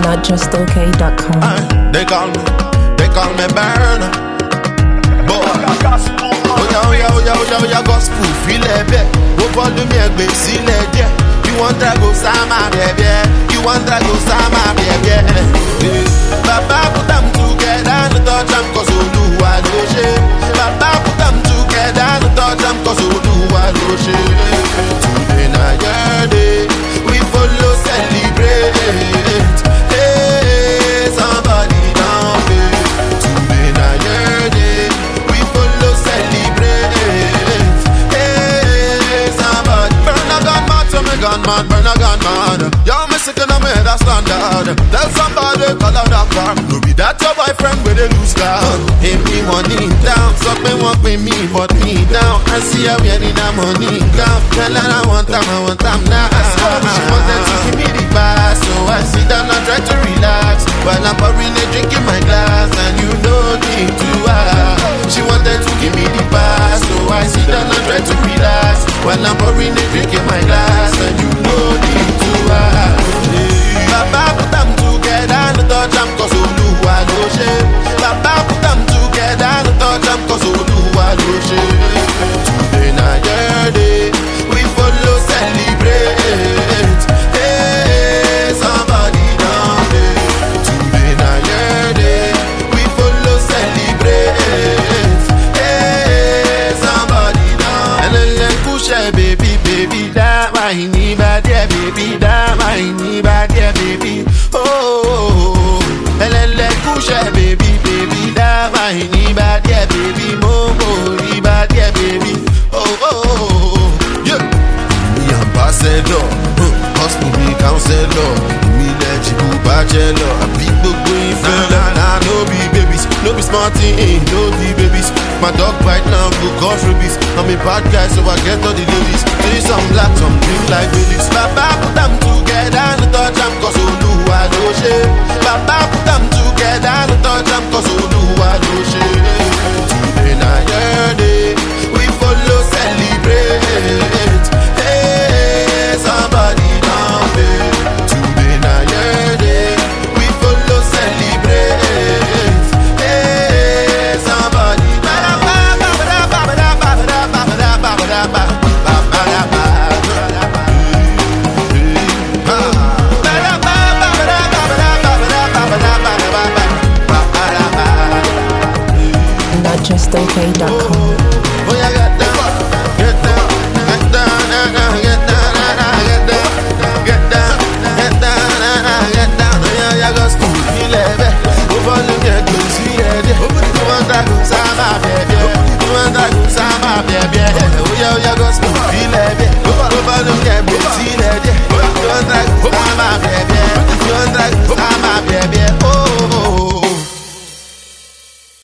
notjustok.com. Uh, they call me, they call me burner. Boy, oya oya oya oya oya gospel filẹ̀ bẹ́ẹ̀. Ó bọ́ọ̀lù mi ẹgbẹ́ sílẹ̀ díẹ̀. You wan drag o sáma bẹ̀bẹ̀. You wan drag o sáma bẹ̀bẹ̀. Eh, Bàbá put am together no touch am cause Olúwa ló ṣe. Bàbá put am together no touch am cause Olúwa ló ṣe. Today na your day, we follow celebrate. Hey, somebody down there. Today na your day, we follow celebrate. Hey, somebody burn a gun mad to me gun man, burn a gun man. Yo, me sick in me head a standard. Tell somebody call out that car. No be that your boyfriend with a loose car. Pay me money down, so me want pay me, but me down. I see her wearing that money down. Tell her I want time, I want time now. She wanted to give me the pass, so I sit down and try to relax. While I'm pouring a drink in my glass, and you don't need to ask. She wanted to give me the pass, so I sit down and try to relax. While I'm pouring a drink in my glass, and you don't need to ask. Baba put them together, no touch them cause Oluwa ló ṣe. Baba put them together, no touch them cause Oluwa ló ṣe. Today na your day, we follow celebrate. Hey, somebody down there. Today na your day, we follow celebrate. Hey, somebody down. Ẹlẹ́lẹ́ kúṣẹ́ baby baby dá máa ní bá díẹ̀ baby dá máa ní bá díẹ̀ baby. Oh, oh, oh. Ẹlẹ́lẹ́ kúṣẹ́ baby baby dá máa ní bá díẹ̀ baby mo kò rí bá díẹ̀ baby. Oh, oh, oh, oh. Yeah mi ambassador huh, gospel mi counselor mi legible bachelor àbí gbogbo ìfẹ́ lọ. na no be babies no be small thing no be babies my dog bite now go cause rabies i'm a bad guy so i get all the ladies see some black some drink like ladies. baba put am together no touch am cause olúwa ló ṣe. baba put am together no touch am cause olúwa ló ṣe. today na your day we follow celebrate. Hey, somebody down there. Today na your day. We follow celebrate. Hey, somebody down notjustok.com. Oh, yeah, get down, get down, get down, get down, get down, get down, get down, get down. Oh, yeah, yeah, go school, feel it, eh. Ó fọ́ lómi ẹ̀gbẹ́ sí ẹ̀dẹ̀. Ó bá dàgbà sábà bẹ̀ẹ̀